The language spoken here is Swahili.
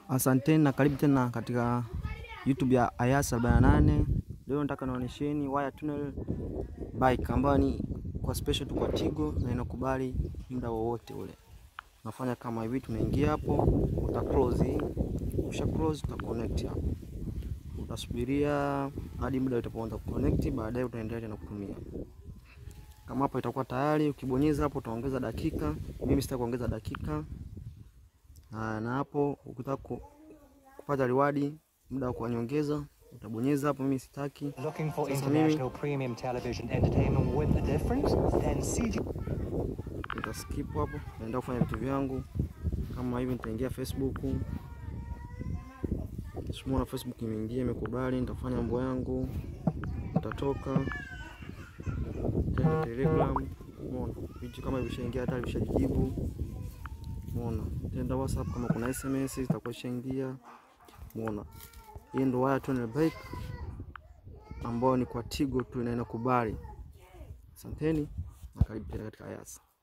Asanteni na karibu tena katika YouTube ya Ayasa 48. Leo nataka naonyesheni wire tunnel bike ambayo ni kwa special tu kwa Tigo na inakubali muda wowote ule. Unafanya kama hivi, tunaingia hapo, uta close. Ukisha close uta connect hapo. Utasubiria hadi muda utapoanza kuconnect, baadaye utaendelea tena kutumia. Kama hapo itakuwa tayari, ukibonyeza hapo utaongeza dakika. Mimi sitaki kuongeza dakika. Aa, na hapo ukitaka kupata reward muda wa kunyongeza utabonyeza hapo, mimi sitaki. Looking for Sasa international premium television entertainment with a difference? Then CG. Nita skip hapo, naenda kufanya vitu vyangu kama hivi. Nitaingia Facebook, simona Facebook imeingia imekubali, nitafanya mambo yangu, nitatoka tena Telegram. Umeona vitu kama hivi vishaingia, hata vishajibu. Umeona tenda WhatsApp, kama kuna SMS zitakuwa ishaingia. Umeona hii ndo wire tunnel bike ambayo ni kwa Tigo tu na inakubali. Asanteni na karibu tena katika Ayasa.